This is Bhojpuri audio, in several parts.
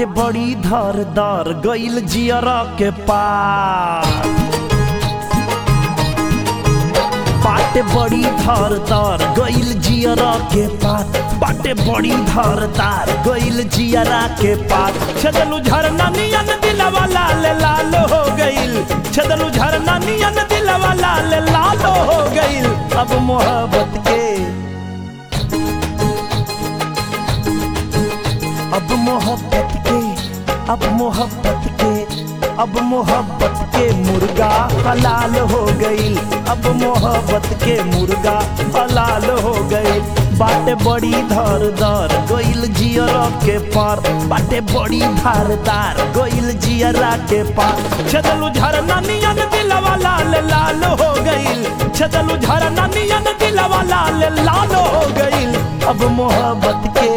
बाटे बड़ी धारदार गइल जियरा के पार बाटे बड़ी धारदार गइल जियरा के पार बाटे बड़ी धारदार गइल जियरा के पार छदलू झरना नियन दिलवा लाल लाल हो गइल छदलू झरना नियन दिलवा लाल लाल हो गइल अब मोहब्बत के अब मोहब्बत के अब मोहब्बत के अब मोहब्बत के मुर्गा हलाल हो गई अब मोहब्बत के मुर्गा हलाल हो गई बाटे बड़ी धारदार गइल जियरा के पार बाटे बड़ी धारदार गइल जियरा के पार छदलू झरना नियन दिलवा लाल लाल हो गइल छदलू झरना नियन दिलवा लाल लाल हो गइल अब मोहब्बत के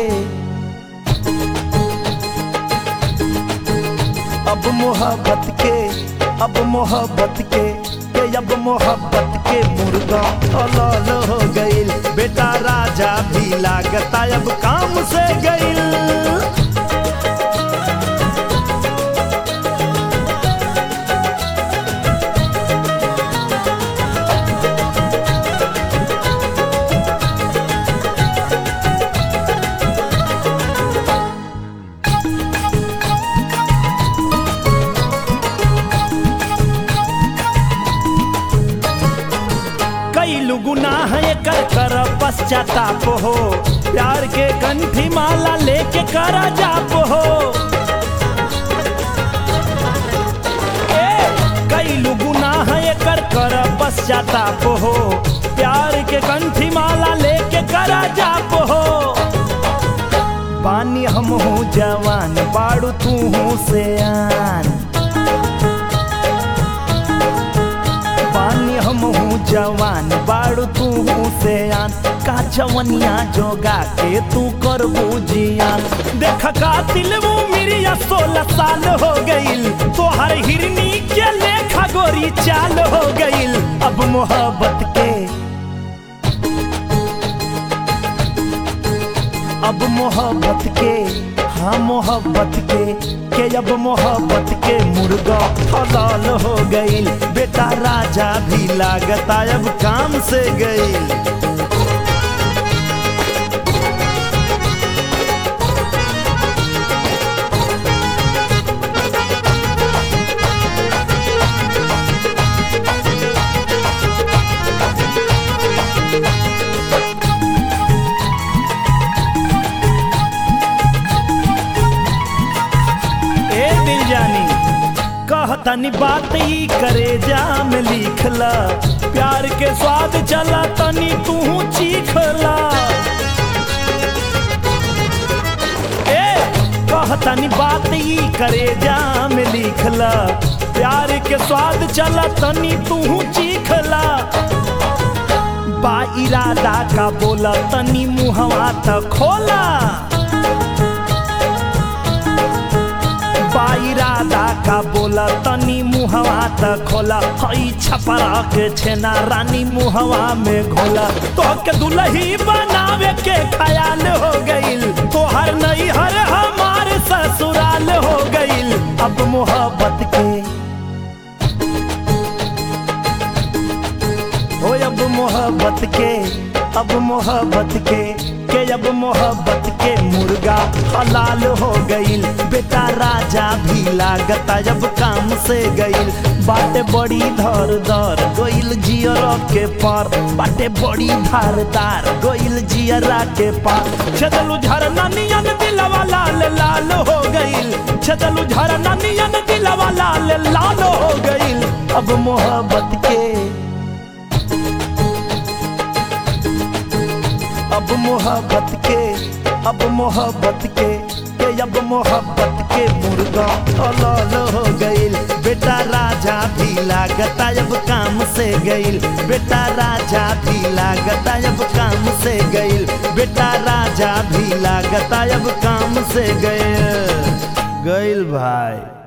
अब मोहब्बत के अब मोहब्बत के के अब मोहब्बत के मुर्गा हलाल हो गइल बेटा राजा भी लागता अब काम से गइल कैलू गुनाह कर कर पश्चाताप हो प्यार के कंठी माला लेके कर जाप हो ए कैलू गुनाह कर कर पश्चाताप हो प्यार के कंठी माला लेके कर जाप हो पानी हम हूँ जवान बाड़ू तू हूँ से आन पानी हम हूँ जवान बाड़ू तू हूँ से आन का जवनिया जोगा के तू कर जियान देख का दिल वो मेरी सोलह साल हो गईल तोहर हिरनी के लेखा गोरी चाल हो गईल अब मोहब्बत के अब मोहब्बत के हाँ मोहब्बत के के अब मोहब्बत के मुर्गा हलाल हो गईल बेटा राजा भी लागता अब काम से गईल ए दिल जानी कहतनी बात ई करे जा में लिखला प्यार के स्वाद चला तनी तू चीखला ए कहतनी बात ई करे जा में लिखला प्यार के स्वाद चला तनी तू चीखला बा इरादा का बोला तनी मुहवा त खोला इरादा का बोला तनी मुहवा त खोला हई छपरा के छेना रानी मुहवा में घोला तो के दुलही बनावे के ख्याल हो गईल तोहर नहीं हर हमार ससुराल हो गईल अब मोहब्बत के हो अब मोहब्बत के अब मोहब्बत के के अब मोहब्बत के मुर्गा हलाल हो गईल बेटा राजा भी लागता जब काम से गईल बाटे बड़ी धारदार गईल जियरा के पार बाटे बड़ी धारदार गईल जियरा के पार छदलू झरना नियन दिलवा लाल लाल हो गईल छदलू झरना नियन दिलवा लाल लाल हो गईल अब मोहब्बत के अब मोहब्बत के अब मोहब्बत के के अब मोहब्बत के मुर्गा हलाल हो गईल बेटा राजा भी लागता अब काम से गईल बेटा राजा भी लागता अब काम से गईल बेटा राजा भी लागता अब काम से गईल गईल भाई